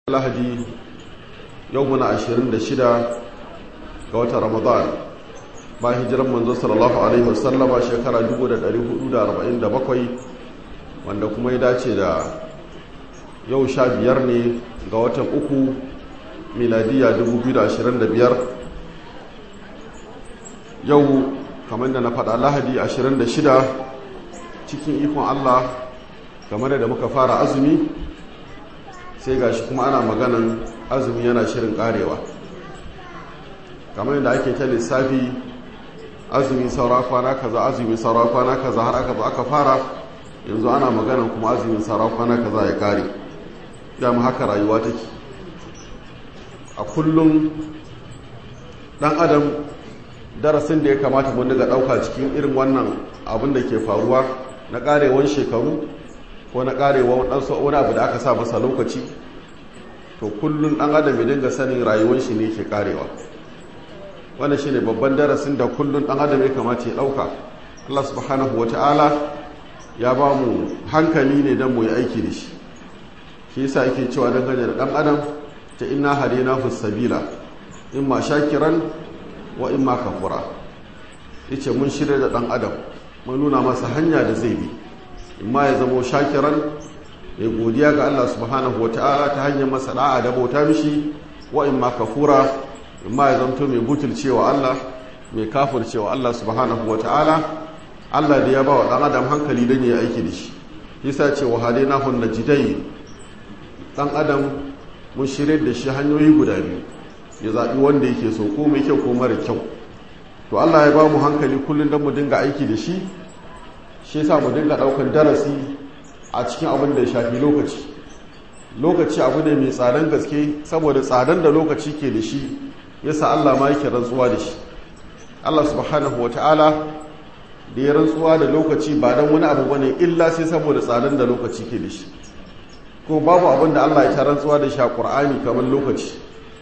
lahadi yau muna 26 ga watan ramadan ba hijiran manzo sallallahu alaihi wasallama shekara 1447 wanda kuma ya dace da yau sha biyar ne ga watan uku miladiya 2025 yau kamar da na faɗa lahadi 26 cikin ikon allah game da muka fara azumi sai ga shi kuma ana maganan azumi yana shirin karewa kamar yadda ake ta lissafi azumi saura kwana kaza azumi saura kwana kaza har aka zo aka fara yanzu ana maganan kuma azumin saura kwana kaza ya kare ya mu haka rayuwa take a kullum dan adam darasin da ya kamata mun daga dauka cikin irin wannan abin da ke faruwa na karewan shekaru ko na karewa wani abu da aka sa masa lokaci to kullum ɗan adam ya dinga sanin rayuwar shi ne ke karewa wannan shi ne babban darasin da kullum ɗan adam ya kamata ya ɗauka allah subhanahu wa ta'ala ya ba mu hankali ne don mu yi aiki da shi shi yasa yake cewa dangane da ɗan adam ta ina hadina fi sabila in ma shakiran wa in ma kafura yace mun shirya da ɗan adam mun nuna masa hanya da zai bi imma ya zamo shakiran ya godiya ga Allah subhanahu ta'ala ta hanyar masa da'a da bauta mishi wa imma kafura imma ya zanto mai butulcewa Allah mai kafircewa Allah subhanahu ta'ala Allah da ya ba wa dan adam hankali don ya aiki da shi yasa ce wa hadainahu najdai dan adam mun shirye da shi hanyoyi guda biyu ya zaɓi wanda yake so ko mai kyau ko mara kyau to Allah ya ba mu hankali kullum don mu dinga aiki da shi shi yasa mu dinga daukar darasi a cikin abin da ya shafi lokaci lokaci abu ne mai tsadan gaske saboda tsadan da lokaci ke da shi yasa Allah ma yake rantsuwa da shi Allah subhanahu wataala da ya rantsuwa da lokaci ba dan wani abu bane illa sai saboda tsadan da lokaci ke da shi ko babu abin da Allah ya ta rantsuwa da shi a Qur'ani kamar lokaci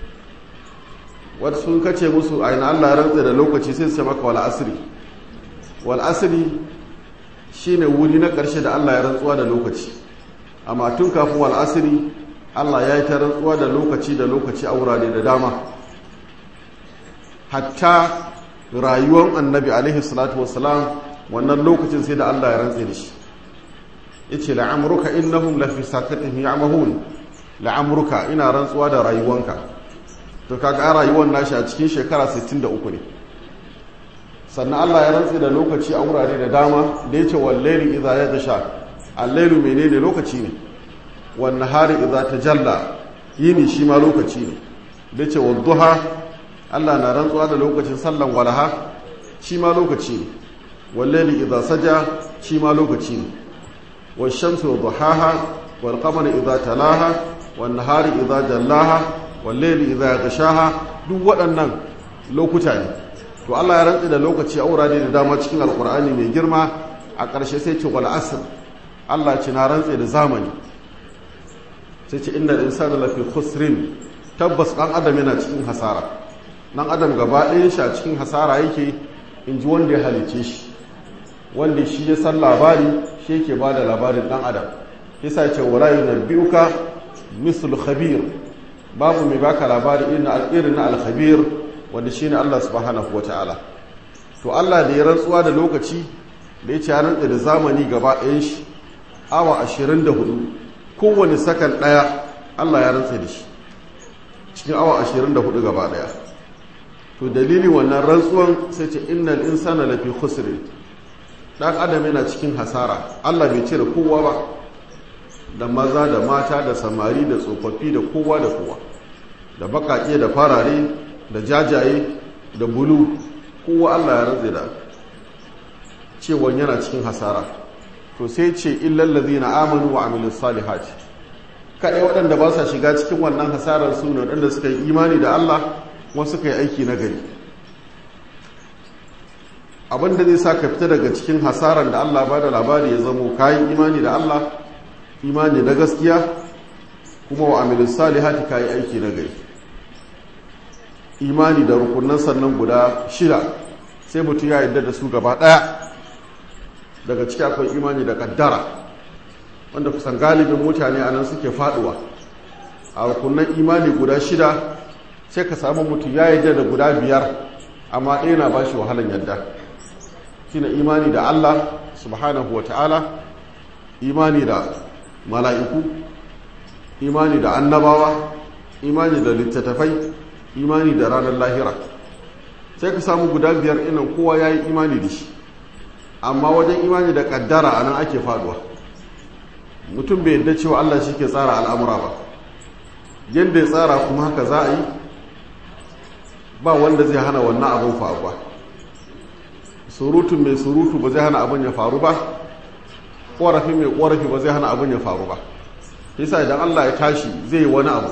wasu sun kace musu aina Allah ya rantsa da lokaci sai su ce maka wal asri wal asri shi ne wuri na ƙarshe da Allah ya rantsuwa da lokaci amma tun kafin wal asiri Allah ya yi ta rantsuwa da lokaci da lokaci a wurare da dama hatta rayuwar annabi alaihi salatu wasalam wannan lokacin sai da Allah ya rantse da shi yace la'amruka innahum la fi sakatihim ya'mahun la'amruka ina rantsuwa da rayuwanka to kaga rayuwar nashi a cikin shekara 63 ne sannan Allah ya rantsi da lokaci a wurare da dama da ya ce wallaili idza ya tasha allailu menene lokaci ne wan nahari idza tajalla yini shi ma lokaci ne da ce wadduha Allah na rantsuwa da lokacin sallan walaha shi ma lokaci ne wallaili idza saja shi ma lokaci ne wash shamsu wadduhaha wal qamari idza talaha wan nahari idza jallaha wallaili idza yaghshaha duk waɗannan lokuta ne to Allah ya rantsi da lokaci a wurare da dama cikin alkur'ani mai girma a ƙarshe sai ce wal asr Allah ce na rantsi da zamani sai ce innal insana lafi khusrin tabbas dan adam yana cikin hasara dan adam gaba ɗayan shi a cikin hasara yake in ji wanda ya halice shi wanda shi ya san labari shi yake ba da labarin dan adam yasa ce wala yunabbiuka mislu khabir babu mai baka labari irin na al-khabir wanda shine Allah subhanahu wata'ala to Allah da ya rantsuwa da lokaci da ya ce ya rantsa da zamani gaba ɗayan shi awa 24 kowane sakan ɗaya Allah ya rantsa da shi cikin awa 24 gaba ɗaya to dalilin wannan rantsuwan sai ce innal insana lafi khusrin dan adam yana cikin hasara Allah bai cire kowa ba da maza da mata da samari da tsofaffi da kowa da kowa da baƙaƙe da farare da jajaye da bulu kowa Allah ya rantse da cewa yana cikin hasara to sai ce illal ladina amanu wa amilus salihati kadai waɗanda ba sa shiga cikin wannan hasarar su ne waɗanda suka yi imani da Allah kuma suka yi aiki na gari abinda zai sa ka fita daga cikin hasarar da Allah ba da labari ya zamo kayan imani da Allah imani na gaskiya kuma wa amilus salihati kayi aiki na gari imani da rukunan sannan guda shida sai mutum ya yadda da su gaba ɗaya daga ciki akwai imani da kaddara wanda kusan galibin mutane anan suke faduwa a rukunan imani guda shida sai ka samu mutum ya yadda da guda biyar amma ɗaya na ba shi wahalan yadda shine imani da Allah subhanahu wa ta'ala imani da mala'iku imani da annabawa imani da littattafai imani da ranar lahira sai ka samu guda biyar inan kowa ya yi imani da shi amma wajen imani da kaddara a nan ake faduwa mutum bai yadda cewa Allah shi ke tsara al'amura ba yadda ya tsara kuma haka za a yi ba wanda zai hana wannan abin faruwa surutun mai surutu ba zai hana abin ya faru ba ƙorafi mai ƙorafi ba zai hana abin ya faru ba yasa idan Allah ya tashi zai yi wani abu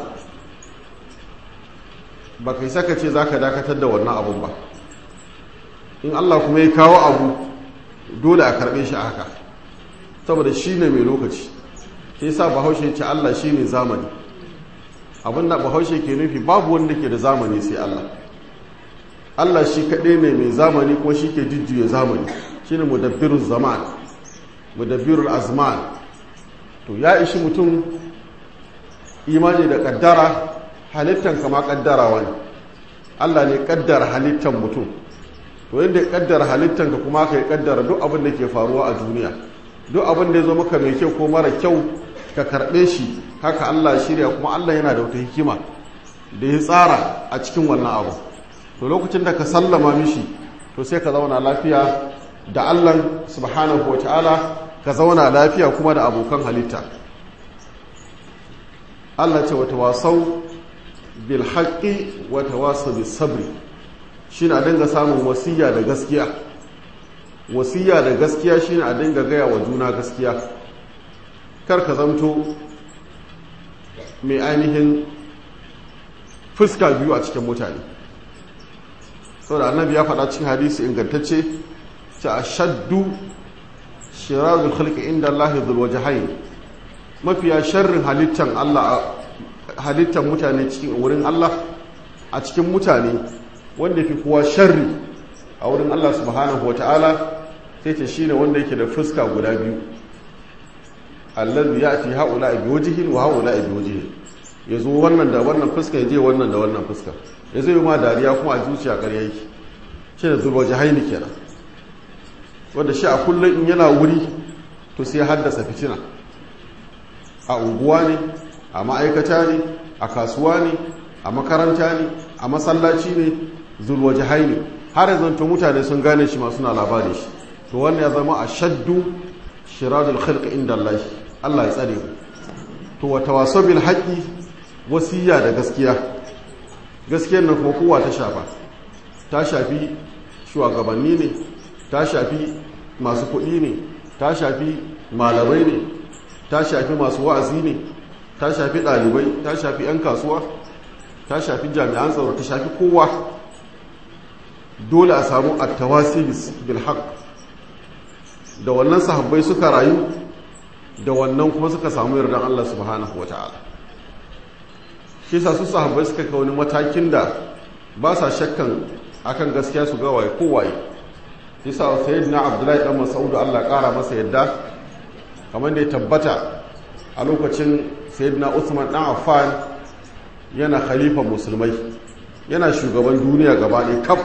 ba kai saka ce za ka dakatar da wannan abun ba in Allah kuma ya kawo abu dole a karɓe shi a haka saboda shi ne mai lokaci ke sa bahaushe ce Allah shi ne zamani abinda bahaushe ke nufi babu wanda ke da zamani sai Allah Allah shi kaɗai ne mai zamani kuma shi ke jujjuya zamani shi ne mudabbirul zaman mudabbirul azman to ya ishi mutum imani da ƙaddara halittan kama ƙaddarawa ne Allah ne ƙaddara halittan mutum to yadda ya ƙaddara halittan ka kuma ka yi ƙaddara duk abin da ke faruwa a duniya duk abin da ya zo maka mai kyau ko mara kyau ka karɓe shi haka Allah shirya kuma Allah yana da wata hikima da ya tsara a cikin wannan abu to lokacin da ka sallama mishi to sai ka zauna lafiya da Allah subhanahu wa ta'ala ka zauna lafiya kuma da abokan halitta Allah ce wata wasau bil haqqi wata wasau bis sabri shine a dinga samun wasiya da gaskiya wasiya da gaskiya shine a dinga gaya wa juna gaskiya kar ka zamto mai ainihin fuska biyu a cikin mutane saboda annabi ya faɗa cikin hadisi ingantacce ce a shaddu shirazul khalqi inda Allah dhul wajhayn mafiya sharrin halittan Allah halittan mutane cikin wurin Allah a cikin mutane wanda fi kowa sharri a wurin Allah subhanahu wataala sai ce shine wanda yake da fuska guda biyu allazi ya'ti haula bi wajhin wa haula bi wajhin yazo wannan da wannan fuska yaje wannan da wannan fuska yazo yi ma dariya kuma a zuciya ƙarya yake shi da zulwa jahaini kenan wanda shi a kullum in yana wuri to sai haddasa fitina a unguwa ne a ma'aikata ne a kasuwa ne a makaranta ne a masallaci ne zulwa jahaini har yanzu to mutane sun gane shi masu na labari shi to wannan ya zama a shaddu shiradul khalq inda Allah Allah ya tsare mu to wa tawasaw bil haqqi wasiya da gaskiya gaskiyar nan kuma kowa ta shafa ta shafi shugabanni ne ta shafi masu kuɗi ne ta shafi malamai ne ta shafi masu wa'azi ne ta shafi ɗalibai ta shafi 'yan kasuwa ta shafi jami'an tsaro ta shafi kowa dole a samu attawasi bil haqq da wannan sahabbai suka rayu da wannan kuma suka samu yardan Allah subhanahu wata'ala shi sa su sahabbai suka kai wani matakin da ba sa shakkan akan gaskiya su ga waye kowaye shi sa sayyidina abdullahi dan mas'ud Allah kara masa yadda kamar da ya tabbata a lokacin sayyidina Uthman dan Affan yana khalifa musulmai yana shugaban duniya gaba ɗaya kaf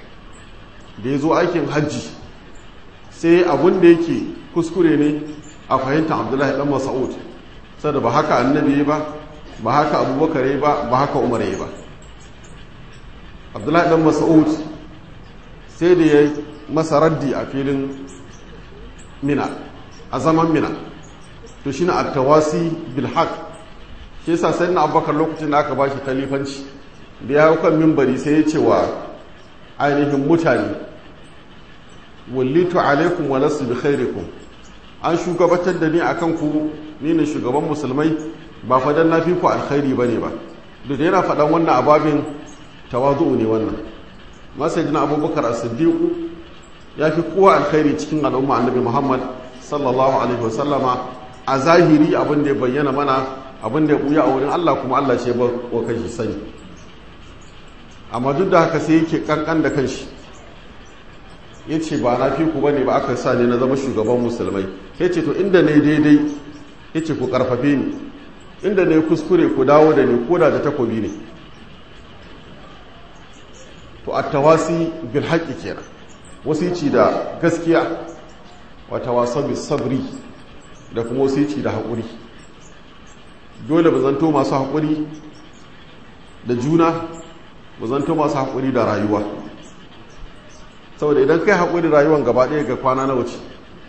da ya zo aikin hajji sai abun da yake kuskure ne a fahimtar abdullahi dan mas'ud saboda ba haka annabi ba ba haka abubakar ba ba haka umar ba abdullahi dan mas'ud sai da ya masa raddi a filin mina a zaman mina to shine at-tawasi bil haqq shi yasa sai na abubakar lokacin da aka bashi khalifanci da ya kan mimbari sai ya ce wa ainihin mutane wallitu alaikum wa lasu bi khairikum an shugabatar da ni akan ku ni ne shugaban musulmai ba fa dan nafi ku alkhairi bane ba duk yana faɗan wannan ababin tawazu ne wannan masajina abubakar as-siddiq ya fi kowa alkhairi cikin al'umma annabi muhammad sallallahu alaihi wasallama a zahiri abin da ya bayyana mana abin da ya buya a wurin allah kuma allah ce ba wa kanshi sani amma duk da haka sai yake kankan da kanshi ya ce ba na fi ku bane ba aka sa ne na zama shugaban musulmai ya ce to inda ne daidai ya ce ku karfafe ni inda ne kuskure ku dawo da ni koda da takobi ne to attawasi bil haqqi kenan wasici da gaskiya wa tawasau bis sabri da kuma wasici da haƙuri dole ba zanto masu haƙuri da juna ba zanto masu haƙuri da rayuwa saboda idan kai haƙuri rayuwan gaba ɗaya ga kwana na wuce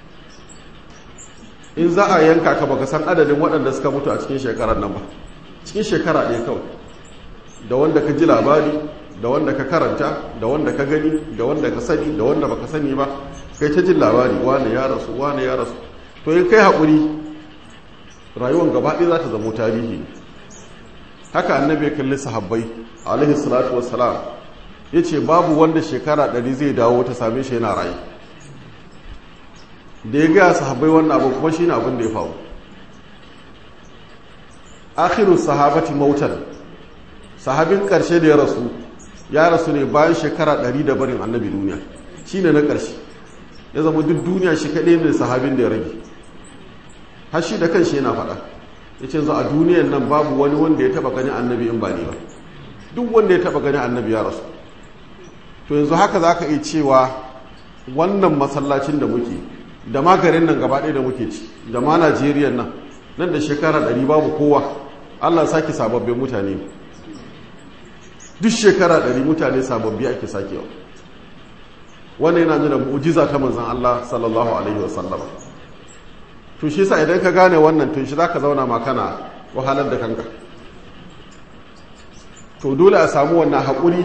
in za a yanka ka baka san adadin waɗanda suka mutu a cikin shekarar nan ba cikin shekara ɗaya kawai da wanda ka ji labari da wanda ka karanta da wanda ka gani da wanda ka sani da wanda baka sani ba kai ta jin labari wane ya rasu wane ya rasu to in kai haƙuri rayuwan gaba ɗaya za ta zamo tarihi haka annabi ya kalli sahabbai alaihi salatu wassalam ya ce babu wanda shekara ɗari zai dawo ta same shi yana rayu da ya gaya sahabbai wannan abu kuma shi ne abin da ya faru akhiru sahabati mautan sahabin ƙarshe da ya rasu ya rasu ne bayan shekara ɗari da barin annabi duniya shi ne na ƙarshe ya zama duk duniya shi kaɗai ne sahabin da ya rage har shi da kan shi yana faɗa ya ce zo a duniyan nan babu wani wanda ya taɓa ganin annabi in ba ne ba duk wanda ya taɓa ganin annabi ya rasu to yanzu haka za ka iya cewa wannan masallacin da muke da magarin nan gaba ɗaya da muke ci da ma najeriya nan nan da shekara ɗari babu kowa allah sake sababbin mutane duk shekara ɗari mutane sababbi ake sakewa wannan yana nuna mu'jiza ta manzon allah sallallahu alaihi wasallam to shi sa idan ka gane wannan tun shi za ka zauna ma kana wahalar da kanka to dole a samu wannan haƙuri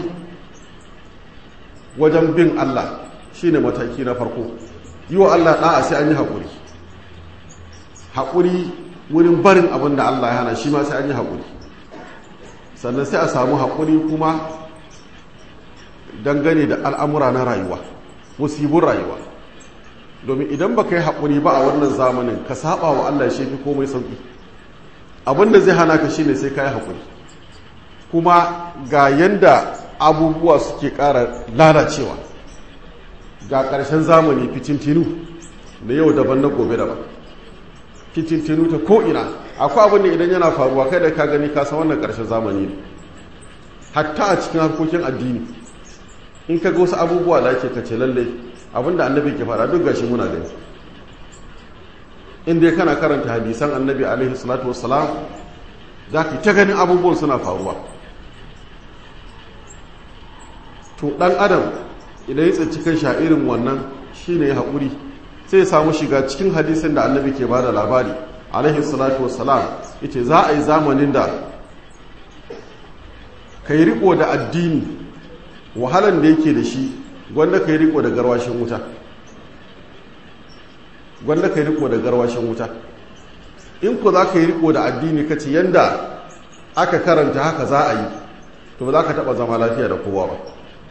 wajen bin Allah shi ne mataki na farko yi wa Allah ɗa'a sai an yi haƙuri haƙuri wurin barin abin da Allah ya hana shi ma sai an yi haƙuri sannan sai a samu haƙuri kuma dangane da al'amura na rayuwa musibin rayuwa domin idan ba ka yi haƙuri ba a wannan zamanin ka saba wa Allah shi fi komai sauƙi abin da zai hana ka shi ne sai ka yi haƙuri kuma ga yanda abubuwa suke ƙara lalacewa ga ƙarshen zamani fitintinu da yau daban na gobe daban fitintinu ta ko'ina akwai abin da idan yana faruwa kai da ka gani ka san wannan ƙarshen zamani ne hatta a cikin harkokin addini in ka ga wasu abubuwa da ake kace lallai abinda annabi ke fara duk gashi muna gani inda kana karanta hadisan annabi alaihi salatu wassalam za ka ta ganin abubuwan suna faruwa to dan adam idan ya tsinci kan sha irin wannan shine ya haƙuri sai ya samu shiga cikin hadisin da annabi ke bada labari alaihi salatu wassalam yace za a yi zamanin da kai riko da addini wahalan da yake da shi gwanda kai riko da garwashin wuta gwanda kai riko da garwashin wuta in ku za ka yi riko da addini ka ce yanda aka karanta haka za a yi to ba za ka taɓa zama lafiya da kowa ba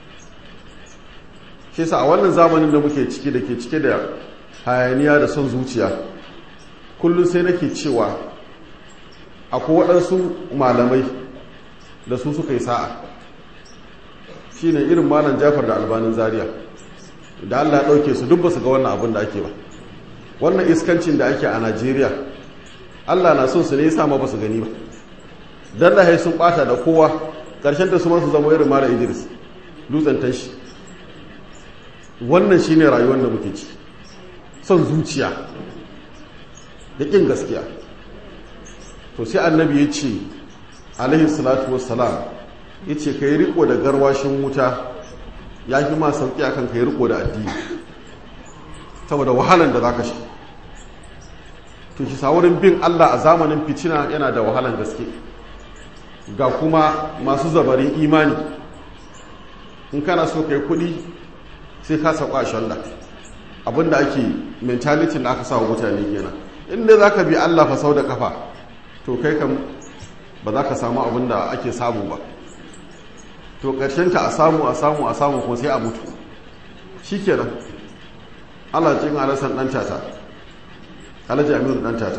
shi sa a wannan zamanin da muke ciki da ke cike da hayaniya da son zuciya kullum sai nake cewa akwai waɗansu malamai da su suka yi sa'a shi ne irin malam jafar da albanin zaria da allah ya ɗauke su duk ba su ga wannan abin da ake ba wannan iskancin da ake a najeriya allah na son su ne ya sama ba su gani ba don da sun ɓata da kowa ƙarshen ta su masu zama irin mara idris dutsen tashi wannan shi ne rayuwar da muke ci son zuciya da ƙin gaskiya to sai annabi ya ce alaihi salatu wassalam ya ce ka yi riko da garwashin wuta ya fi ma sauƙi a kan ka yi riko da addini saboda wahalan da za ka shi to shi wurin bin allah a zamanin fitina yana da wahalan gaske ga kuma masu zabarin imani in kana so ka yi kuɗi sai ka sauka a shanda abinda ake mentality da aka sa wa mutane kenan inda za ka bi allah fa sau da kafa to kai kam ba za ka samu abin da ake samu ba to ta a samu a samu a samu kuma sai a mutu shi kenan alajin alasan ɗan tata alaji amiru ɗan tata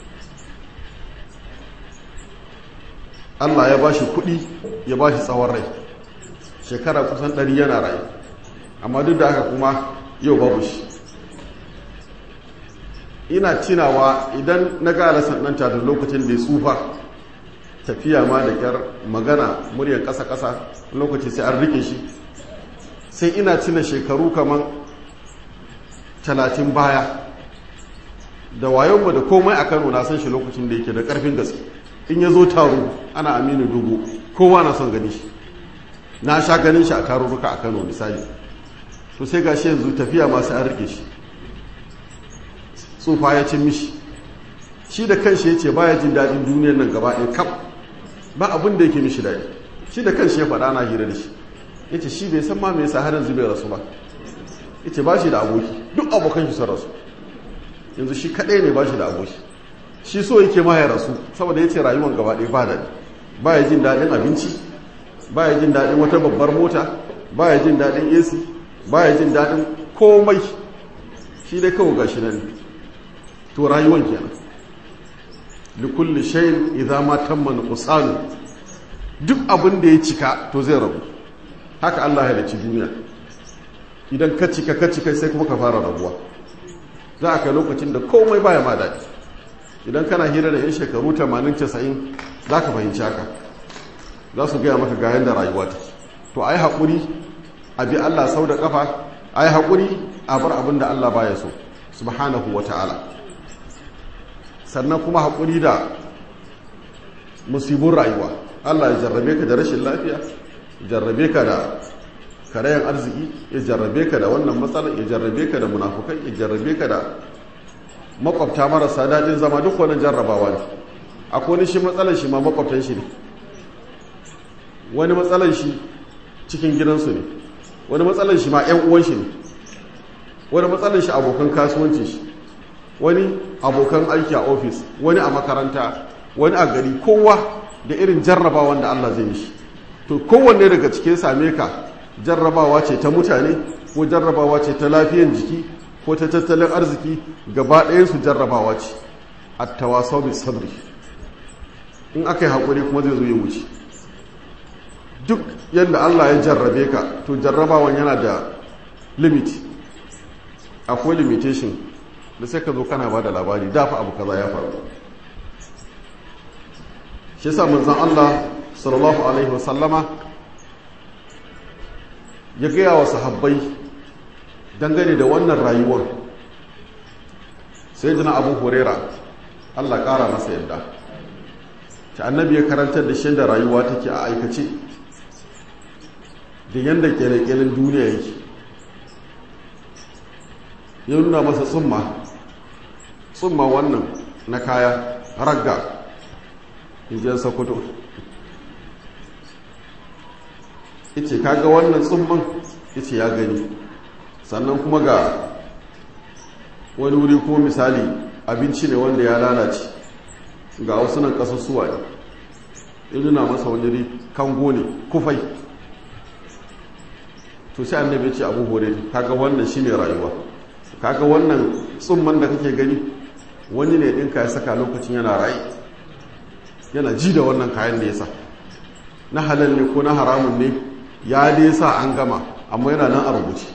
allah ya ba shi kuɗi ya ba shi tsawon rai shekara kusan ɗari yana rai amma duk da haka kuma yau babu shi ina cinawa idan na ga alasan ɗan tata lokacin da ya tsufa tafiya ma da kyar magana muryar ƙasa-ƙasa lokaci sai an rike shi sai ina cina shekaru kamar talatin baya da wayonmu da komai a kano na san shi lokacin da yake da ƙarfin gaske in ya zo taro ana aminu dubu kowa na son gani shi na sha ganin shi a tarurruka a kano misali to sai ga shi yanzu tafiya masu an rike shi tsufa ya cin mishi shi da kanshi ya ce baya jin daɗin duniyar nan gaba ɗaya kaf ba abin da yake mishi daɗi shi da kanshi ya faɗa na hira da shi ya ce shi bai san ma me yasa har yanzu bai rasu ba ya ce ba shi da aboki duk abokan shi sun rasu yanzu shi kaɗai ne ba shi da aboki shi so yake ma ya rasu saboda ya ce rayuwar gaba ɗaya ba daɗi ba ya jin daɗin abinci ba ya jin daɗin wata babbar mota ba ya jin daɗin ac ba ya jin daɗin komai shi dai kawo gashi nan to rayuwan kenan likulli shayin idza ma tamma nuqsanu duk abin da ya cika to zai rabu haka Allah ya halicci duniya idan ka cika ka cika sai kuma ka fara rabuwa za a kai lokacin da komai baya ma daɗi idan kana hira da yan shekaru 80 90 za ka fahimci haka za su gaya maka ga yanda rayuwa ta to ai haƙuri a bi Allah sau da kafa ai haƙuri a bar abin da Allah baya so subhanahu wa ta'ala sannan kuma haƙuri da musibin rayuwa Allah ya jarrabe ka da rashin lafiya jarrabe ka da karayan arziki ya jarrabe ka da wannan matsalar ya jarrabe ka da munafukai ya jarrabe ka da makwabta marasa daɗin zama duk wani jarrabawa ne akwai wani shi matsalar shi ma makwabtan shi ne wani matsalar shi cikin gidansu ne wani matsalar shi ma 'yan uwan shi ne wani matsalar shi abokan kasuwanci shi wani abokan aiki a ofis wani a makaranta wani a gari kowa da irin jarrabawan da Allah zai mishi to kowanne daga cikin same ka jarrabawa ce ta mutane ko jarrabawa ce ta lafiyan jiki ko ta tattalin arziki gaba ɗayansu jarrabawa ce a tawasau bi sabri in aka yi haƙuri kuma zai zo ya wuce duk yadda Allah ya jarrabe ka to jarrabawan yana da limit akwai limitation da sai ka zo kana ba da labari dafa abu kaza ya faru shi sa manzan Allah sallallahu alaihi wasallama ya gaya wa sahabbai dangane da wannan rayuwar sai jina abu horera Allah kara masa yadda ta annabi ya karantar da shi da rayuwa take a aikace da yadda kyale-kyalen duniya yake ya nuna masa tsumma tsumma wannan na kaya ragga injiyar sokoto ice kaga wannan tsumman ice ya gani sannan kuma ga wani wuri kuma misali abinci ne wanda ya lalace ga wasu nan kasassuwa ne ya nuna masa wani ri kango ne kufai to sai annabi ce abu hore kaga wannan shine rayuwa kaga wannan tsumman da kake gani wani ne ɗinka ya saka lokacin yana rayu yana ji da wannan kayan da ya sa na halal ne ko na haramun ne ya dai sa an gama amma yana nan a rubuce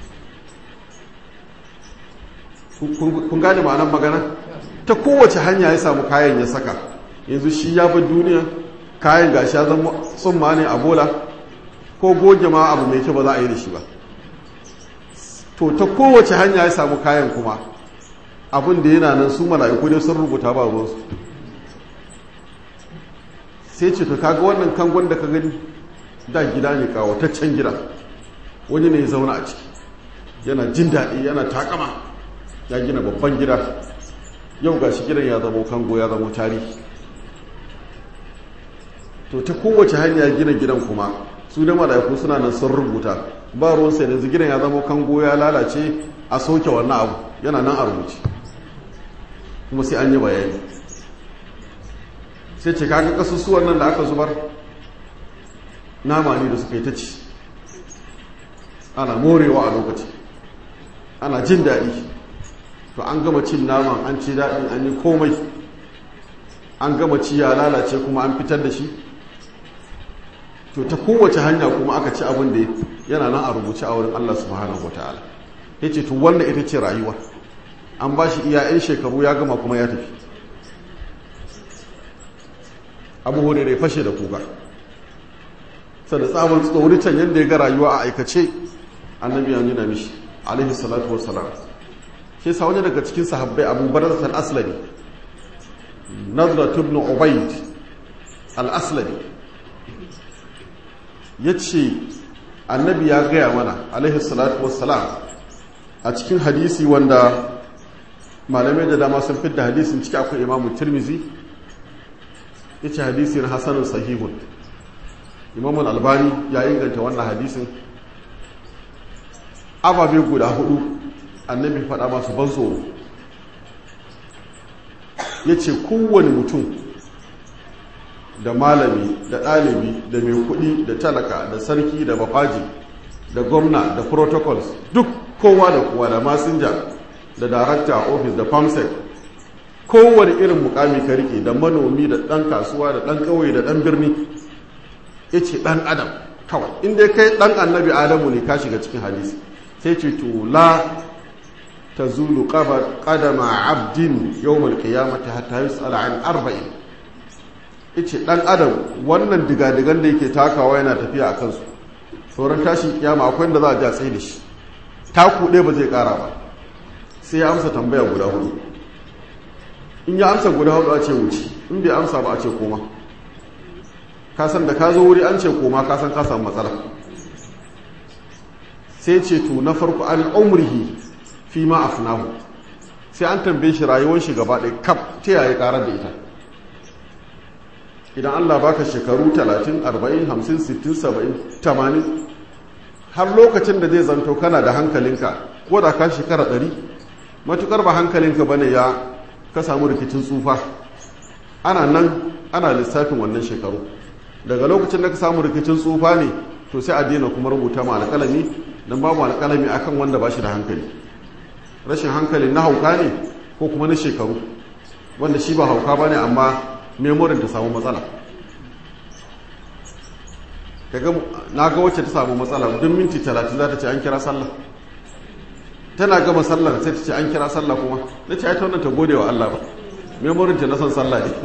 kun gane ma'anar magana ta kowace hanya ya samu kayan ya saka yanzu shi ya bi duniya kayan gashi ya zama tsumma ne a bola ko goge ma abu mai kyau ba za a yi da shi ba to ta kowace hanya ya samu kayan kuma abin da yana nan su mala'iku ne sun rubuta ba ruwansu sai ce to kaga wannan kangon da ka gani da gida ne kawataccen gida wani ne ya zauna a ciki yana jin daɗi yana takama ya gina babban gida yau ga shi gidan ya zama kango ya zama tarihi to ta kowace hanya gina gidan kuma su da mala'iku suna nan sun rubuta ba ruwan sai yanzu gidan ya zama kango ya lalace a soke wannan abu yana nan a rubuce kuma sai an yi bayani sai ce kaga kasusuwan nan da aka zubar nama ne da suka yi ta ci ana morewa a lokaci ana jin daɗi to an gama cin naman an ci daɗin an yi komai an gama ci ya lalace kuma an fitar da shi to ta kowace hanya kuma aka ci abin da yana nan a rubuce a wurin Allah subhanahu wa ta'ala ya ce to wannan ita ce rayuwa an ba shi iya 'yan shekaru ya gama kuma ya tafi abu hurairu fashe da kuka sada tsabar tsoricin yadda ya ga rayuwa a aikace annabi ya nuna mishi alaihi salatu wassalam shi sa wani daga cikin sahabbai abu barzat al-aslami nazrat ibn ubayd al-aslami yace annabi ya gaya mana alaihi salatu wassalam a cikin hadisi wanda malamai da dama sun fidda hadisin ciki akwai imamu tirmizi yace hadisin hasanun sahihun imamun albani ya inganta wannan hadisin ababe guda hudu annabi faɗa masu ban tsoro ya ce kowane mutum da malami da ɗalibi da mai kuɗi da talaka da sarki da bafaji da gwamna da protocols duk kowa da kowa da masinja da darakta a ofis da famsec kowane irin mukami ka rike da manomi da ɗan kasuwa da ɗan ƙauye da ɗan birni ya ce ɗan adam kawai inda kai ɗan annabi adamu ne ka shiga cikin hadisi sai ce to la ta zulu ƙadama abdin yau malkiyamata hatta yi tsala an arba'in ya ce ɗan adam wannan digadigan da yake takawa yana tafiya a kansu sauran tashin kiyama akwai da za a ja tsaye da shi taku ɗaya ba zai ƙara ba sai ya amsa tambaya guda hudu in ya amsa guda hudu a ce wuce in bai amsa ba a ce koma kasan da ka zo wuri an ce koma kasan ka samu matsala sai ce to na farko an umrihi fi ma afnahu sai an tambaye shi rayuwar shi gaba ɗaya kaf ta yaya karar da ita idan Allah baka shekaru 30 40 50 60 70 80 har lokacin da zai zanto kana da hankalinka ko da ka shekara 100 matukar ba hankalinka bane ya ka samu rikicin tsufa ana nan ana lissafin wannan shekaru daga lokacin da ka samu rikicin tsufa ne to sai a daina kuma rubuta ma alƙalami don babu alƙalami akan wanda ba shi da hankali rashin hankali na hauka ne ko kuma na shekaru wanda shi ba hauka ba ne amma memorin ta samu matsala na ga wacce ta samu matsala duk minti talatin za ta ce an kira sallah tana gama sallar sai ta ce an kira sallah kuma na ce ta wannan ta gode wa Allah ba memorin ta na son sallah ne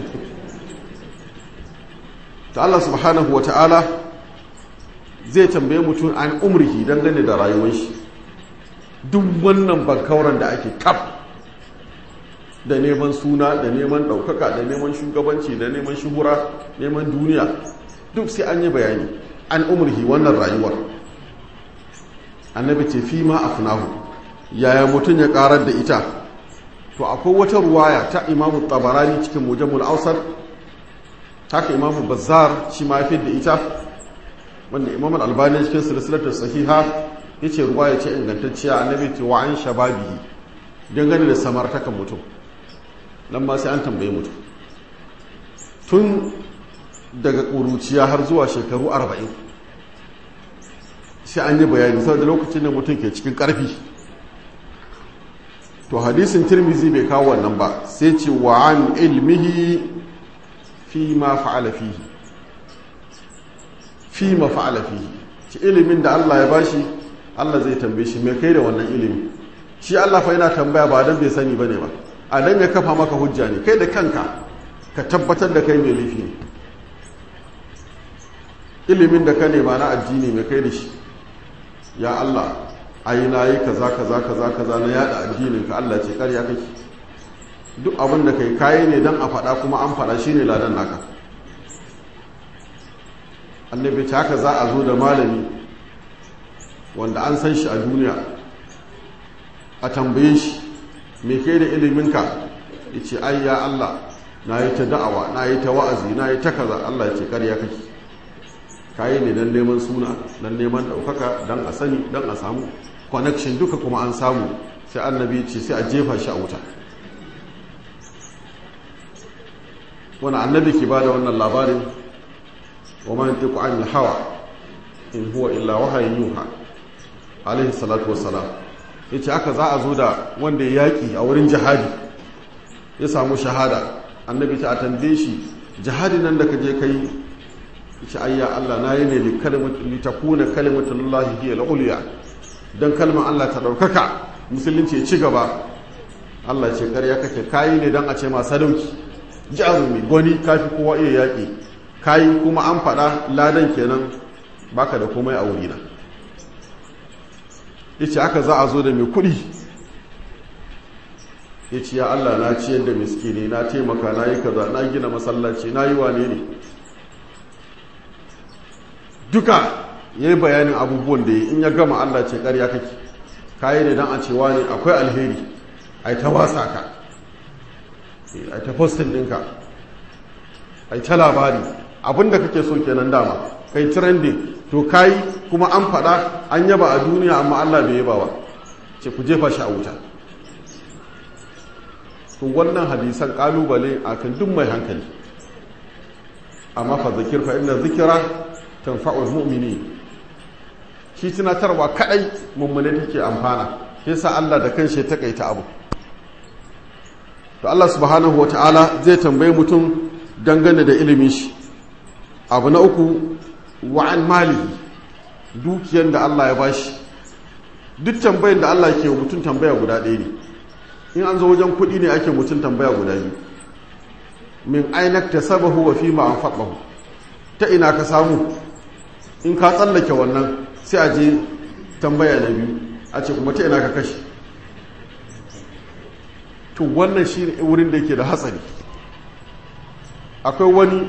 ta Allah subhanahu wa ta'ala zai tambaye mutum an umrihi dangane da rayuwar shi duk wannan bankauran da ake kaf da neman suna da neman ɗaukaka da neman shugabanci da neman shuhura neman duniya duk sai an yi bayani an umrihi wannan rayuwar annabi ce fi ma afnahu yaya mutum ya karar da ita to akwai wata ruwaya ta imamu tabarani cikin mujamul ausar haka imamu bazzar shi ma fi da ita wanda imam albani cikin silsilatar sahiha ya ce ruwaya ce ingantacciya annabi ce wa an shababihi dangane da samartakan mutum nan ma sai an tambaye mutum tun daga ƙuruciya har zuwa shekaru arba'in sai an yi bayani saboda lokacin da mutum ke cikin ƙarfi to hadisin tirmizi bai kawo wannan ba sai ce wa an ilmihi fi ma fa'ala fihi fi ma fa'ala fihi ci ilimin da Allah ya bashi Allah zai tambaye shi me kai da wannan ilimi shi Allah fa yana tambaya ba dan bai sani bane ba a dan ya kafa maka hujja ne kai da kanka ka tabbatar da kai mai laifi ne ilimin da ka nema na addini mai kai da shi ya Allah ai na yi kaza kaza kaza kaza na yada addinin ka Allah ce karya kake duk abin da kai kayi ne dan a faɗa kuma an faɗa shine ladan naka annabi ta haka za a zo da malami wanda an san shi a duniya a tambaye shi me kai da iliminka ya ce ai ya Allah na yi ta da'awa na yi ta wa'azi na yi ta kaza Allah ya ce karya kake kayi ne don neman suna don neman ɗaukaka don a sani don a samu connection duka kuma an samu sai annabi ce sai a jefa shi a wuta wani annabi ke ba da wannan labarin wa man tiku an hawa in huwa illa wahayin yuha alaihi salatu wassalam ya ce aka za a zo da wanda ya yaƙi a wurin jihadi ya samu shahada annabi ta a tambaye shi jihadi nan da ka je ka yi ce ayya Allah na yi ne litakuna kalimatullahi hiya al-ulya dan kalmar Allah ta daukaka musulunci ya ci gaba Allah ce ƙarya kake kayi ne dan a ce ma sadauki jarumi gwani kafi kowa iya yaƙi kayi kuma an faɗa ladan kenan baka da komai a wurina ya ce aka za a zo da mai kuɗi ya ce ya Allah na ciyar da miskini na taimaka na yi kaza na gina masallaci na yi wane ne duka ya yi bayanin abubuwan da ya in ya gama Allah ce ƙarya kake kayi ne don a cewa ne akwai alheri a yi ta wasa ka a ta postin ɗinka a ta labari abinda kake so kenan dama kai trending to kai kuma an faɗa an yaba a duniya amma Allah bai yaba ba ce ku jefa shi a wuta to wannan hadisan kalubale akan duk mai hankali amma fa zakir fa inna zikra tanfa'ul mu'mini shi tunatarwa kadai mummune take amfana yasa Allah da kanshi ya takaita abu to Allah subhanahu wata'ala zai tambaye mutum dangane da ilimin shi abu na uku wa'an malihi dukiyar da Allah ya bashi duk tambayin da Allah ke mutum tambaya guda ɗaya ne in an zo wajen kuɗi ne ake mutum tambaya guda biyu min ainak ta sabahu wa fi ma'an faɗahu ta ina ka samu in ka tsallake wannan sai a je tambaya na biyu a ce kuma ta ina ka kashe to wannan shi wurin da ke da hatsari akwai wani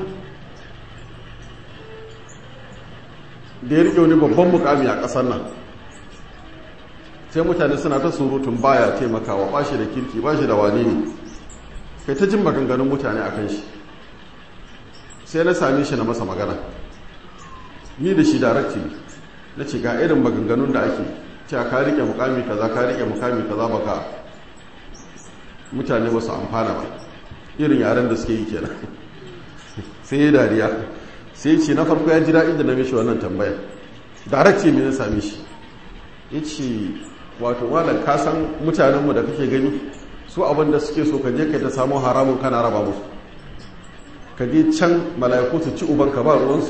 da ya riƙe wani babban mukami a ƙasar nan sai mutane suna ta surutun baya taimakawa ba shi da kirki ba shi da wane ne kai ta jin maganganun mutane a kan shi sai na same shi na masa magana ni da shi darakti na ce ga irin maganganun da ake cewa ka riƙe mukami kaza ka riƙe mukami kaza baka mutane ba su amfana ba irin yaren da suke yi kenan sai ya dariya sai ce na farko ya ji daɗi da na mishi wannan tambaya darakti ne na same shi ya ce wato malam ka san mutanenmu da kake gani su abin da suke so ka je ka ta samu haramun kana raba musu ka je can mala'iku su ci ubanka ba ruwansu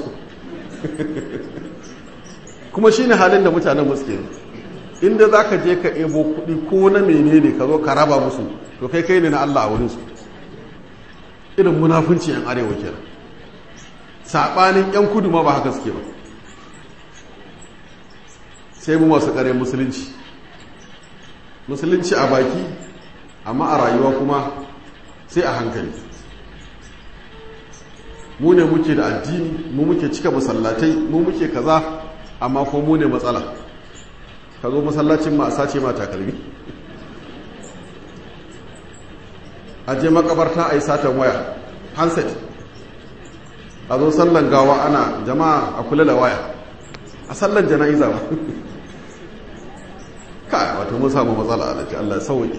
kuma shine halin da mutanen suke inda za ka je ka ebo kuɗi ko na menene ka zo ka raba musu to kai kai ne na Allah a wurinsu irin munafunci yan arewa kenan saɓanin yan kudu ma ba haka suke ba sai mu masu ƙare musulunci musulunci a baki amma a rayuwa kuma sai a hankali mu ne muke da addini mu muke cika masallatai mu muke kaza amma ko mu ne matsala ka zo masallacin ma a sace ma takalmi a je makabarta a yi satan waya handset a zo sallan gawa ana jama'a a kula da waya a sallan jana'iza ba ka wato mun samu matsala alaji Allah sauki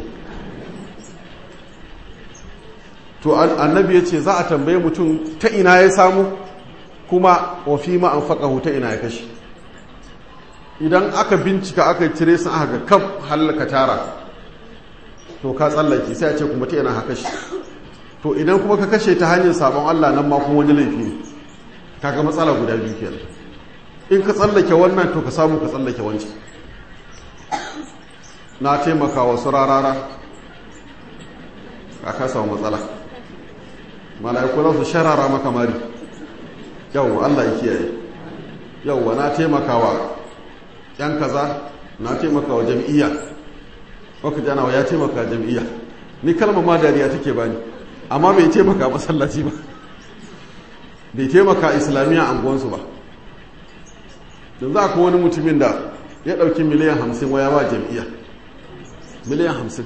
to annabi ya ce za a tambaye mutum ta ina ya samu kuma wafi ma an faƙahu ta ina ya kashe idan aka bincika aka cire sun aka kaf hallaka tara to ka tsallake sai a ce kuma ta ina ka kashe to idan kuma ka kashe ta hanyar sabon Allah nan ma kuma wani laifi ne kaga matsala guda biyu kenan in ka tsallake wannan to ka samu ka tsallake wancan na taimaka wasu rarara a ka samu matsala mala'iku za su sharara maka mari yau Allah ya kiyaye yau na taimakawa yan kaza na taimakawa jam'iyya waka jana ya taimaka jam'iyya ni kalmar ma dariya take bani amma bai taimaka masallaci ba bai taimaka islamiyya anguwansu ba don za ku wani mutumin da ya ɗauki miliyan hamsin waya ba jam'iyya miliyan hamsin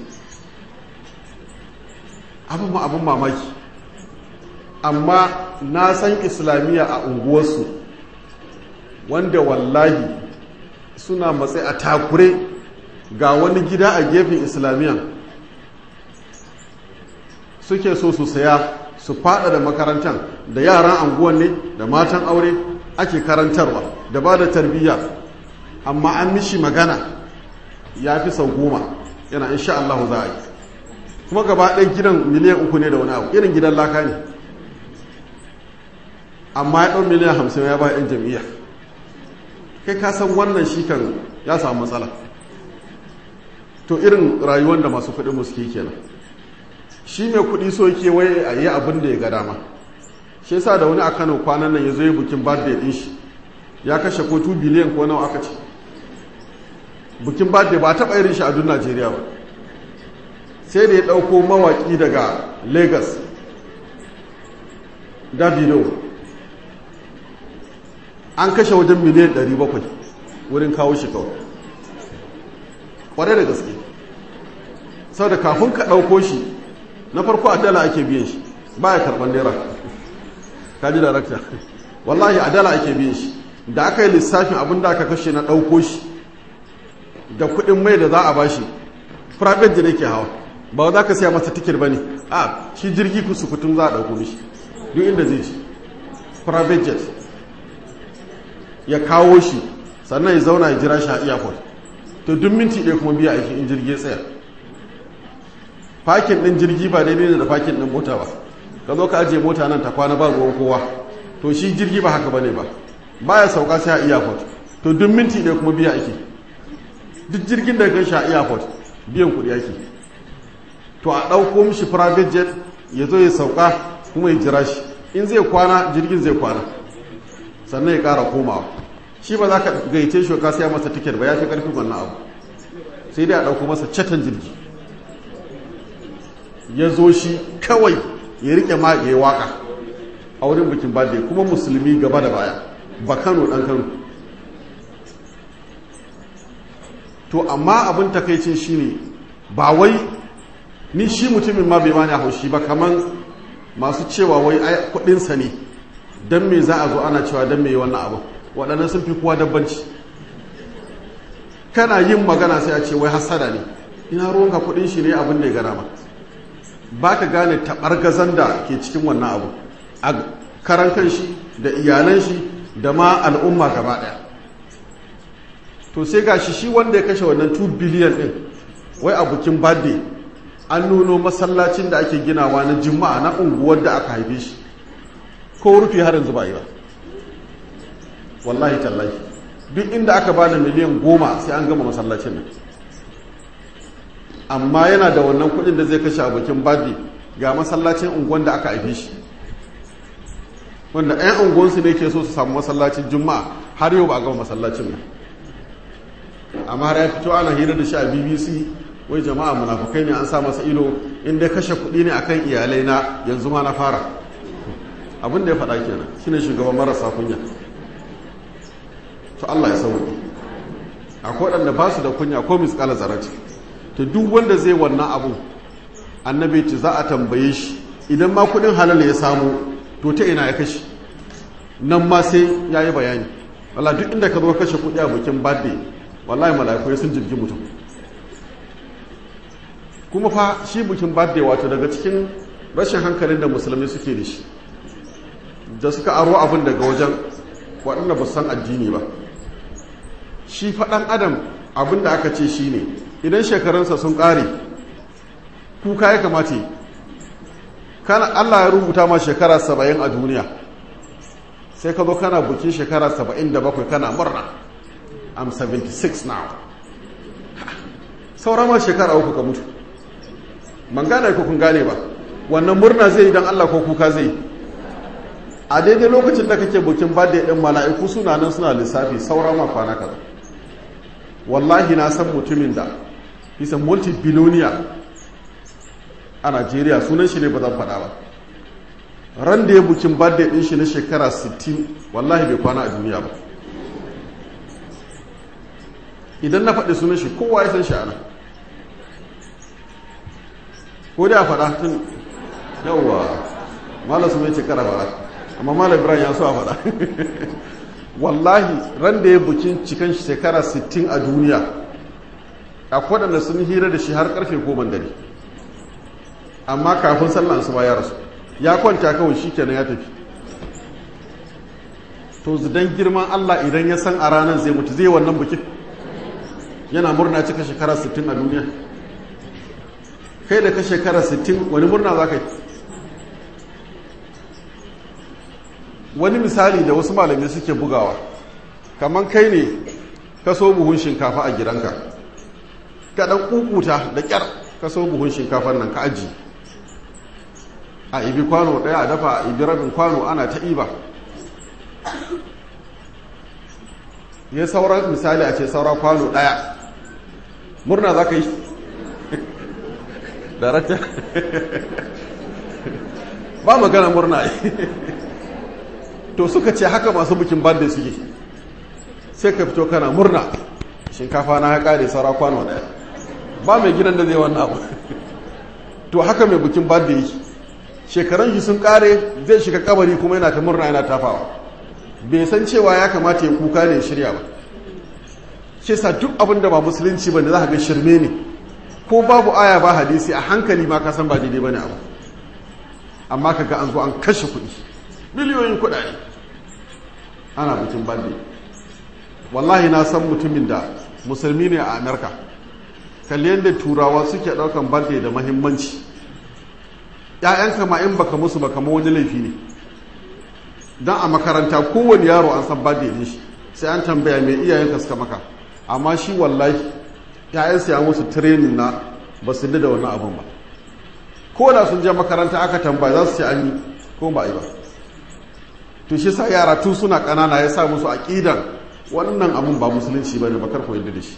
abin ma abin mamaki amma na san islamiyya a unguwarsu wanda wallahi suna matsayi a takure ga wani gida a gefen islamiyya suke so su saya su fada da makarantar da yaran anguwan ne da matan aure ake karantarwa da ba da tarbiyya amma an mishi magana ya fi sau goma yana insha Allah za a yi kuma gaba ɗan gidan miliyan uku ne da wani abu irin gidan laka ne amma ya ɗan miliyan hamsin ya ba yan jam'iyya kai ka san wannan shi kan ya samu matsala to irin rayuwar da masu kuɗi musu ke kenan shi mai kuɗi so ke wai a yi abin da ya ga dama shi yasa da wani a kano kwanan nan ya zo yi bukin birthday din shi ya kashe ko 2 biliyan ko nawa aka ce bukin birthday ba taɓa irin shi a duk najeriya ba sai da ya ɗauko mawaƙi daga lagos davido an kashe wajen miliyan 700 wurin kawo shi kawai ƙwarai da gaske sau da kafin ka ɗauko shi na farko a dala ake biyan shi ba ya karɓar naira ka ji darakta wallahi a dala ake biyan shi da aka yi lissafin abin da aka kashe na ɗauko shi da kuɗin mai da za a ba shi private jet yake hawa ba za ka siya masa tikir ba ne a shi jirgi kusa kutum za a ɗauko mishi duk inda zai ci private jet ya kawo shi sannan ya zauna ya jira shi a airport to duk minti ɗaya kuma biya aiki in jirgi tsaya fakin ɗin jirgi ba daidai ne da fakin ɗin mota ba ka zo ka ajiye mota nan ta kwana ba ruwan kowa to shi jirgi ba haka ba ne ba baya sauka sai a airport to duk minti ɗaya kuma biya aiki duk jirgin da gan shi a airport biyan kuɗi ake to a ɗauko mishi private jet ya zo ya sauka kuma ya jira shi in zai kwana jirgin zai kwana sannan ya ƙara komawa shi ba za ka gaice shi ka siya masa tiket ba ya fi ƙarfin wannan abu sai dai a ɗauko masa catan jirgi ya zo shi kawai ya riƙe ma ya yi waƙa a wurin bikin birthday kuma musulmi gaba da baya ba kano ɗan kano to amma abin takaicin shi ne ba wai ni shi mutumin ma bai mani haushi ba kaman masu cewa wai kudinsa ne don me za a zo ana cewa don me wannan abu waɗannan sun fi kowa dabbanci kana yin magana sai a ce wai hasada ne ina ruwanka kudin shi ne abin da ya gana ma ba ka gane taɓargazan da ke cikin wannan abu a karan kan shi da iyalan shi da ma al'umma gaba ɗaya to sai ga shi shi wanda ya kashe wannan 2 biliyan ɗin wai a bukin birthday an nuno masallacin da ake ginawa na juma'a na unguwar da aka haife shi ko rufe har yanzu ba yi ba wallahi tallahi duk inda aka bada miliyan goma sai an gama masallacin nan amma yana da wannan kudin da zai kashe abokin badi ga masallacin unguwan da aka haife shi wanda 'yan unguwansu ne ke so su samu masallacin juma'a har yau ba a gama masallacin nan amma har ya fito ana hira da shi a bbc wai jama'a munafukai ne an sa masa ido inda kashe kuɗi ne akan iyalai na yanzu ma na fara abin da ya faɗa kenan shine shugaban marasa kunya to Allah ya sauke akwai waɗanda ba su da kunya ko misƙala zarati to duk wanda zai wannan abu annabi ce za a tambaye shi idan ma kuɗin halal ya samu to ta ina ya kashe nan ma sai ya yi bayani wala duk inda ka zo kashe kuɗi a bikin birthday wallahi mala'iku sun jirgi mutum kuma fa shi bikin birthday wato daga cikin rashin hankalin da musulmi suke da shi da suka aro abin daga wajen waɗanda ba san addini ba shi faɗan adam abin da aka ce shi ne idan shekarunsa sun ƙare kuka ya kamata kana allah ya rubuta ma shekara saba'in a duniya sai ka zo kana bukin shekara saba'in da bakwai kana murna i'm 76 now saura ma shekara uku ka mutu man gane ko kun gane ba wannan murna zai yi don Allah ko kuka zai a daidai lokacin da kake bukin birthday din mala'iku suna nan suna lissafi saura ma kwana kaza wallahi na san mutumin da bisa multi-billionaire a Najeriya sunan shi ne ba zan faɗa ba ran da ya bukin birthday din shi na shekara 60 wallahi bai kwana a duniya ba idan na faɗi sunan shi kowa ya san shi ana ko da faɗa tun yawwa malam su mai cikara faɗa amma malam ibrahim ya so a faɗa wallahi ran da ya bukin cikin shekara 60 a duniya a waɗanda sun hira da shi har karfe goma dare amma kafin sallan su ba ya rasu ya kwanta kawai shi kenan ya tafi to zidan girman allah idan ya san a ranar zai mutu zai wannan bukin yana murna cika shekara 60 a duniya kai da ka shekara 60 wani murna za ka yi wani misali da wasu malamai suke bugawa kamar kai ne ka so buhun shinkafa a gidanka ka dan kukuta da kyar ka so buhun shinkafar nan ka aji a ibi kwano ɗaya a dafa a ibi rabin kwano ana ta iba ya sauran misali a ce saura kwano ɗaya murna za ka yi darakta ba magana murna to suka ce haka masu bikin banda suke sai ka fito kana murna shinkafa na ya kare saura kwano daya ba mai gidan da zai wannan abu to haka mai bikin banda yake shekaran shi sun kare zai shiga kabari kuma yana ta murna yana tafawa bai san cewa ya kamata ya kuka ne shirya ba shi sa duk abin da ba musulunci ba ne za ka ga shirme ne ko babu aya ba hadisi a hankali ma ka san ba daidai bane abu amma kaga an zo an kashe kuɗi miliyoyin kuɗaɗe ana bikin bande wallahi na san mutumin da musulmi ne a amerika kalli yadda turawa suke ɗaukan bande da mahimmanci ‘ya'yanka ma in baka musu baka ma wani laifi ne don a makaranta kowane yaro an san bande ne shi sai an tambaya mai iyayenka suka maka amma shi wallahi ‘ya'yansa ya musu training na ba su da wannan abin ba ko da sun je makaranta aka tambaya za su ce an yi ko ba yi ba to shi sa yara tun suna ƙanana ya sa musu aƙidan wannan abin ba musulunci ba ne ba karko yadda da shi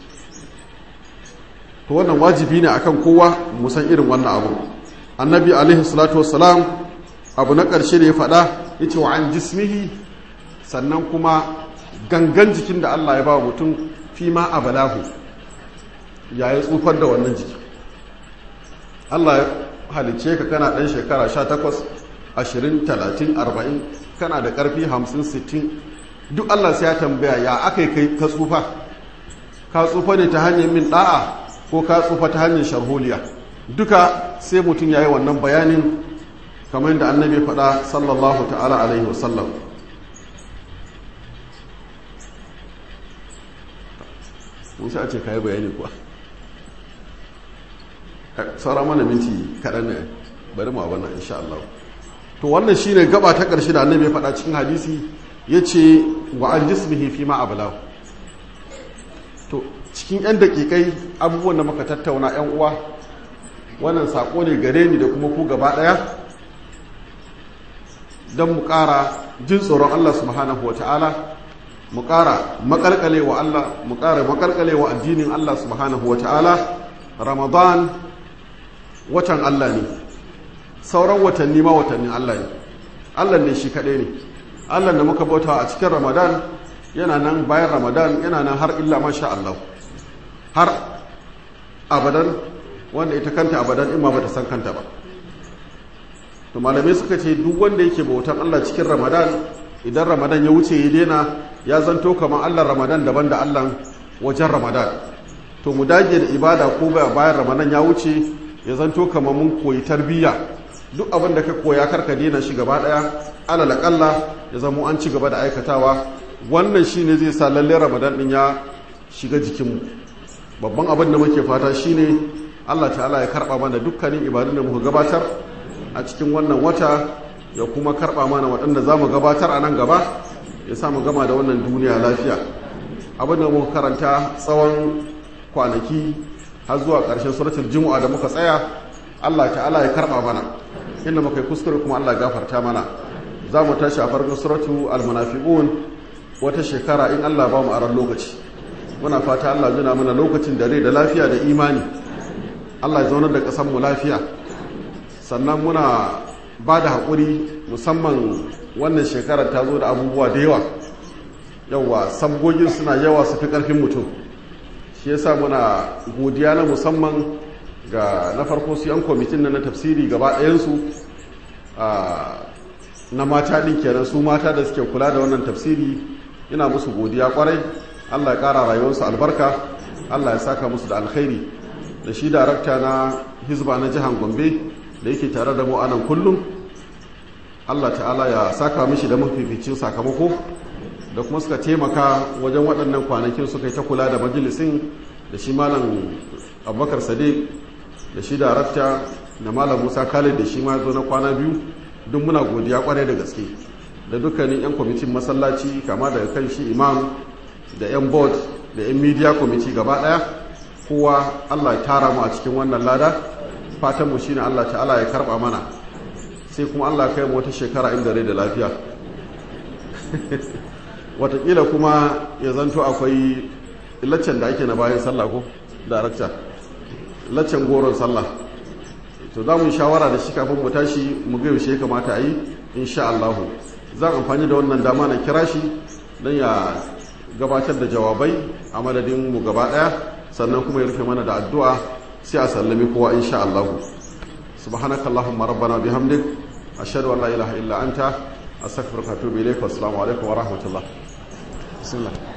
to wannan wajibi ne akan kowa musan irin wannan abu annabi alaihi salatu wassalam abu na ƙarshe da ya faɗa ya ce wa an jismihi sannan kuma gangan jikin da allah ya ba mutum fi ma a balahu ya yi tsufar da wannan jiki allah ya halice ka kana ɗan shekara 18 20 30 40 kana da ƙarfi 50 60 duk allah sai ya tambaya ya aka yi kai ka tsufa ka tsufa ne ta hanyar min ɗa'a ko ka tsufa ta hanyar sharholiya duka sai mutum ya yi wannan bayanin kamar yadda annabi faɗa sallallahu ta'ala alaihi wasallam musa a ce ka yi bayani kuwa saura mana minti kaɗan ne bari mu abana insha Allah to wannan shine gaba ta ƙarshe da annabi ya faɗa cikin hadisi ya ce wa an jismihi fi ma ablahu to cikin 'yan daƙiƙai abubuwan da muka tattauna 'yan uwa wannan saƙo ne gare ni da kuma ku gaba ɗaya don mu ƙara jin tsoron Allah subhanahu wa ta'ala mu ƙara maƙalƙale wa Allah mu ƙara maƙalƙale wa addinin Allah subhanahu wa ta'ala ramadan watan Allah ne sauran watanni ma watannin Allah ne Allah ne shi kaɗai ne Allah da muka bauta a cikin ramadan yana nan bayan ramadan yana nan har illa masha Allah har abadan wanda ita kanta abadan in ma bata san kanta ba to malamai suka ce duk wanda yake bautan Allah cikin ramadan idan ramadan ya wuce ya daina ya zanto kamar Allah ramadan daban da Allah wajen ramadan to mu dage da ibada ko bayan ramadan ya wuce ya zanto kamar mun koyi tarbiyya duk abin da ka koya karka daina shi gaba daya alal akalla ya zamo an ci gaba da aikatawa wannan shine zai sa lalle ramadan din ya shiga jikinmu babban abin da muke fata shine Allah ta'ala ya karba mana dukkanin ibadun da muka gabatar a cikin wannan wata ya kuma karba mana waɗanda za mu gabatar a nan gaba ya sa mu gama da wannan duniya lafiya abin da muka karanta tsawon kwanaki har zuwa ƙarshen suratul jumu'a da muka tsaya Allah ta'ala ya karba mana inda muka yi kuskure kuma Allah gafarta mana za mu tashi a farkon suratu al-munafiqun wata shekara in Allah ba mu aran lokaci muna fata Allah juna mana lokacin da rai da lafiya da imani Allah ya zaunar da ƙasar mu lafiya sannan muna ba da haƙuri musamman wannan shekarar ta zo da abubuwa da yawa yawa sabgogin suna yawa su fi ƙarfin mutum shi yasa muna godiya na musamman ga na farko su yan kwamitin na na tafsiri gaba ɗayansu na mata ɗin kenan su mata da suke kula da wannan tafsiri ina musu godiya kwarai allah ya ƙara rayuwarsu albarka allah ya saka musu da alkhairi da shi darakta na hizba na jihar gombe da yake tare da mu anan kullum allah ta'ala ya saka mishi da mafificin sakamako da kuma suka taimaka wajen waɗannan kwanakin suka yi ta kula da majalisin da shi malam abubakar sadiq da shi darakta da malam musa khalid da shi ma zo na kwana biyu duk muna godiya kwarai da gaske da dukkanin 'yan kwamitin masallaci kama daga kan shi imam da 'yan board da 'yan media committee gaba daya kowa allah ya tara mu a cikin wannan lada fatanmu shine allah ta'ala ya karba mana sai kuma allah kai mu wata shekara inda rai da lafiya watakila kuma ya zanto akwai laccen da ake na bayan sallah ko darakta laccen goron sallah to za mu yi shawara da shi kafin mu tashi mu ga yaushe ya kamata a yi insha Allah zan amfani da wannan dama na kira shi don ya gabatar da jawabai a madadin mu gaba daya sannan kuma ya rufe mana da addu'a sai a sallami kowa insha Allah subhanaka allahumma rabbana bihamdik ashhadu an la ilaha illa anta astaghfiruka wa atubu ilayk wa assalamu alaikum wa rahmatullah bismillah